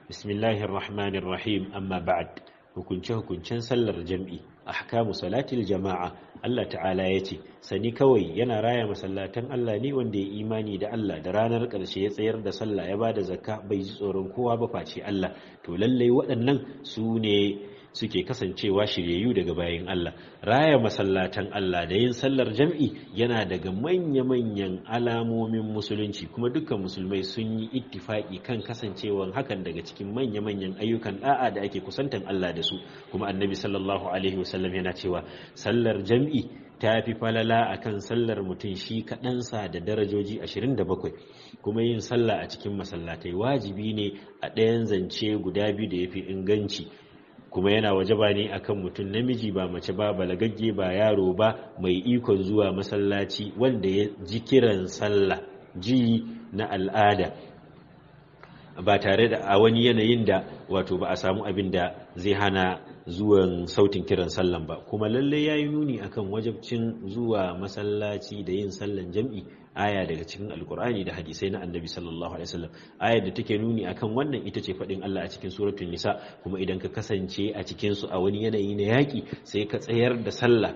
bismillahir rahmanir rahim amma ba'd hukunce hukuncen sallar jam'i ahkamu salatil jama'a Allah ta'ala ya ce sani kawai yana raya masallatan Allah ne wanda ya imani da Allah da ranar ƙarshe ya tsayar da sallah ya bada zakka bai ji tsoron kowa ba face Allah to lallai waɗannan su ne suke kasancewa shiryayyu daga bayan Allah raya masallatan Allah da yin sallar jam'i yana daga manya-manyan alamomin musulunci kuma dukkan musulmai sun yi ittifaki kan kasancewan hakan daga cikin manya-manyan ayyukan da'a da ake kusantan Allah da su kuma annabi sallallahu alaihi wasallam yana cewa sallar jam'i ta fi falala a kan sallar mutum shi kaɗansa da darajoji 27 kuma yin sallah a cikin masallatai wajibi ne a ɗayan zance guda biyu da ya fi inganci kuma yana wajaba ne akan mutum namiji ba mace ba balagagge ba yaro ba mai ikon zuwa masallaci wanda ya ji kiran sallah ji na al'ada ba tare da a wani yanayin da wato ba a samu abin da zai hana zuwan sautin kiran sallan ba kuma lalle ya yi nuni akan wajabcin zuwa masallaci da yin sallan jam'i aya daga cikin alkur'ani da hadisai na annabi sallallahu alaihi wasallam ayar da take nuni akan wannan ita ce faɗin Allah a cikin suratul nisa kuma idan ka kasance a cikin su a wani yanayi na yaƙi sai ka tsayar da sallah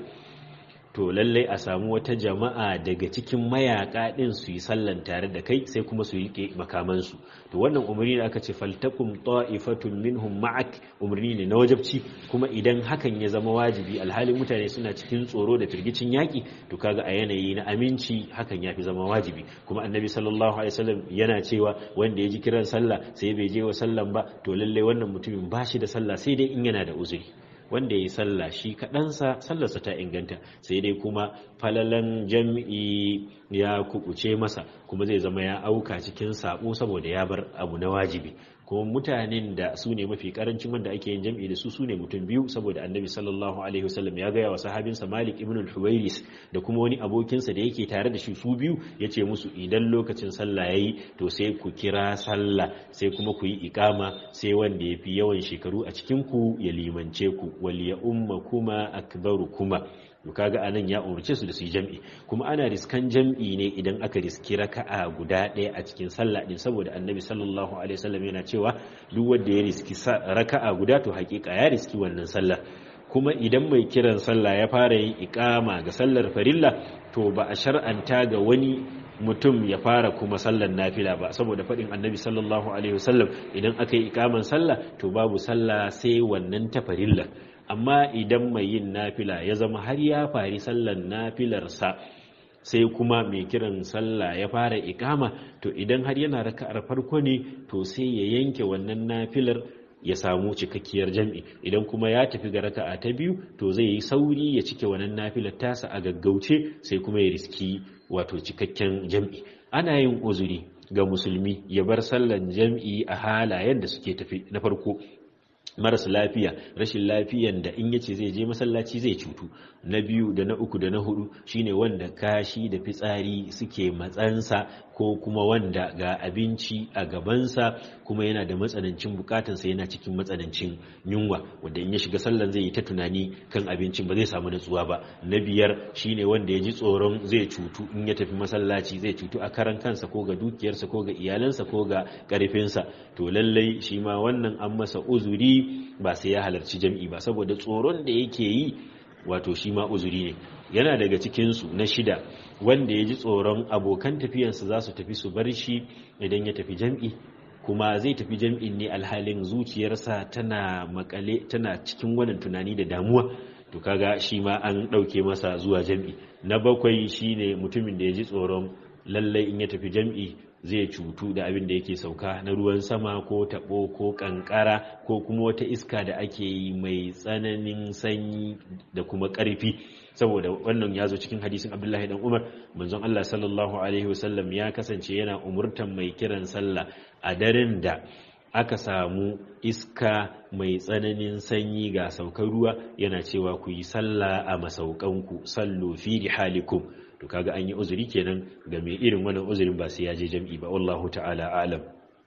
to lallai a samu wata jama'a daga cikin mayaka din su yi sallan tare da kai sai kuma su yi makamansu to wannan umarni da aka ce faltakum ta'ifatun minhum ma'ak umarni ne na wajabci kuma idan hakan ya zama wajibi alhalin mutane suna cikin tsoro da firgicin yaki to kaga a yanayi na aminci hakan ya fi zama wajibi kuma annabi sallallahu alaihi wasallam yana cewa wanda ya ji kiran sallah sai bai je wa sallan ba to lallai wannan mutumin ba shi da sallah sai dai in yana da uzuri wanda ya yi sallah shi kaɗansa sallarsa ta inganta sai dai kuma falalan jam'i ya kubuce masa kuma zai zama ya auka cikin sabo saboda ya bar abu na wajibi kuma mutanen da su ne mafi karancin wanda ake yin jam'i da su su ne mutum biyu saboda annabi sallallahu alaihi wasallam ya gaya wa sahabinsa malik ibn al-huwairis da kuma wani abokinsa da yake tare da shi su biyu ya ce musu idan lokacin sallah yayi to sai ku kira sallah sai kuma ku yi ikama sai wanda ya fi yawan shekaru a cikin ku ya limance ku wal ya umma kuma akbaru kuma to kaga anan ya umarce su da su yi jam'i kuma ana riskan jam'i ne idan aka riski raka'a guda ɗaya a cikin sallah din saboda annabi sallallahu alaihi wasallam yana cewa duk wanda ya riski raka'a guda to hakika ya riski wannan sallah kuma idan mai kiran sallah ya fara yin ikama ga sallar farilla to ba a shar'anta ga wani mutum ya fara kuma sallar nafila ba saboda faɗin annabi sallallahu alaihi wasallam idan aka yi ikaman sallah to babu sallah sai wannan ta farilla amma idan mai yin nafila ya zama har ya fari sallar nafilarsa sai kuma mai kiran sallah ya fara ikama to idan har yana raka'ar farko ne to sai ya yanke wannan nafilar ya samu cikakkiyar jam'i idan kuma ya tafi ga raka'a ta biyu to zai yi sauri ya cike wannan nafilar tasa a gaggauce sai kuma ya riski wato cikakken jam'i ana yin uzuri ga musulmi ya bar sallan jam'i a halayen da suke tafi na farko maras lafiya rashin lafiyan da in yace zai je masallaci zai cutu na biyu da na uku da na hudu shine wanda kashi da fitsari suke matsansa ko kuma wanda ga abinci a gabansa kuma yana da matsanancin bukatansa yana cikin matsanancin yunwa wanda in ya shiga sallan zai yi ta tunani kan abincin ba zai samu natsuwa ba na biyar shine wanda ya ji tsoron zai cutu in ya tafi masallaci zai cutu a karan kansa ko ga dukiyarsa ko ga iyalansa ko ga karfinsa to lallai shi ma wannan an masa uzuri ba sai ya halarci jam'i ba saboda tsoron da yake yi wato shi ma uzuri ne yana daga cikinsu na shida wanda ya ji tsoron abokan tafiyansa za su tafi su bar shi idan ya tafi jam'i kuma zai tafi jam'in ne alhalin zuciyarsa tana makale tana cikin wannan tunani da damuwa to kaga shi ma an ɗauke masa zuwa jam'i na bakwai shine mutumin da ya ji tsoron lallai in ya tafi jam'i zai cutu da abin da yake sauka na ruwan sama ko taɓo ko ƙanƙara ko kuma wata iska da ake yi mai tsananin sanyi da kuma ƙarfi saboda wannan ya zo cikin hadisin abdullahi dan umar manzon allah sallallahu alaihi wasallam ya kasance yana umurtan mai kiran sallah a daren da aka samu iska mai tsananin sanyi ga saukar ruwa yana cewa ku yi sallah a masaukanku sallu fi rihalikum to kaga an yi uzuri kenan ga mai irin wannan uzurin ba sai ya je jam'i ba wallahu ta'ala alam